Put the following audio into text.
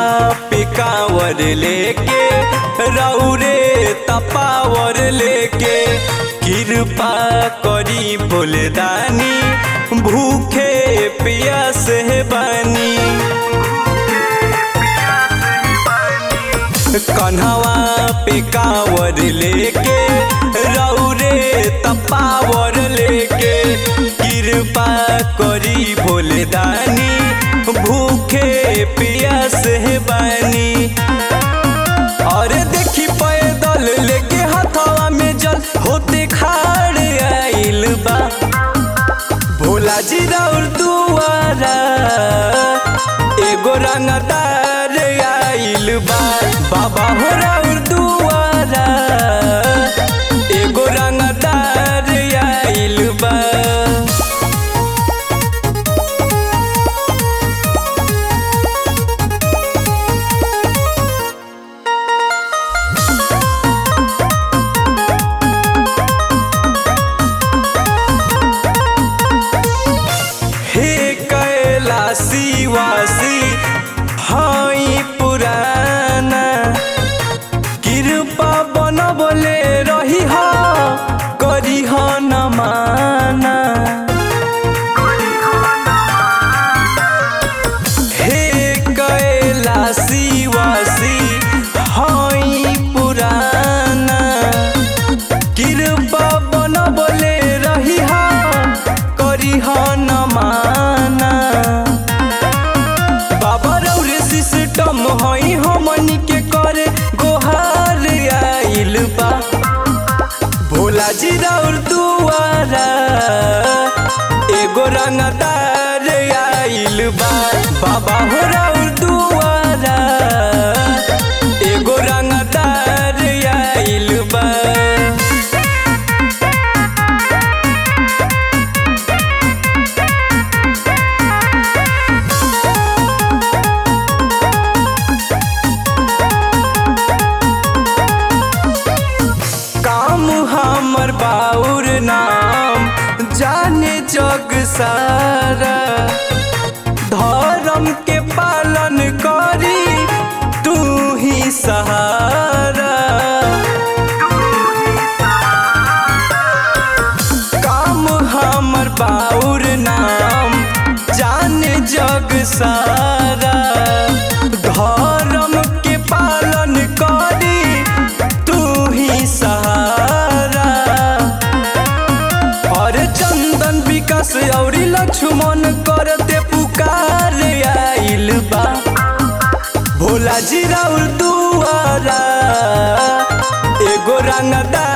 पे कांवर लेके रौरे तपावर लेके कृपा करी भोलेदानी भूखे पियास है बानी कन्हवा पे कांवर लेके रौरे तपावर लेके कृपा करी भोलेदानी भूखे पियास है बानी और देखी पैदल लेके हथवा में जल होते खाड़ आइल बा भोला जी राउर दुआरा एगो रंगदार आइल बा बाबा हो राउर दुआरा एगो रंगदार आइल बा हे कैलासी वासी हई पुराना कृपा बनबले रही ह करी ह न माना हे कैलासी वासी हई पुराना कृपा बनबले रही ह करी ह न माना बाबा रौरे सिस्टम हई हमनी के करे गोहार आइल बा भोला जी राउर दुआरा एगो रंगदार आइल बा बाबा हो राउर दुआरा एगो रंगदार आइल बा काम हमर बाउर नाम जाने जग सारा धर्म के पालन करी तू ही सहारा काम हमर बाउर नाम जाने जग सारा धर्म के पालन करी तू ही सहारा और चंदन विकास और लक्ष्मण करते पुकार आइल बा भोला जी राउर दुआरा एगो रंगदार